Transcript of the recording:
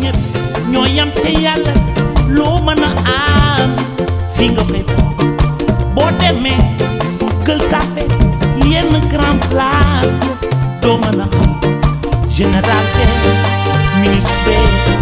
ñëpp ñoo yam te yàlla loo mën a am fi nga koy boo demee gël tàppe yenn grand place doo mën a xam général be ministre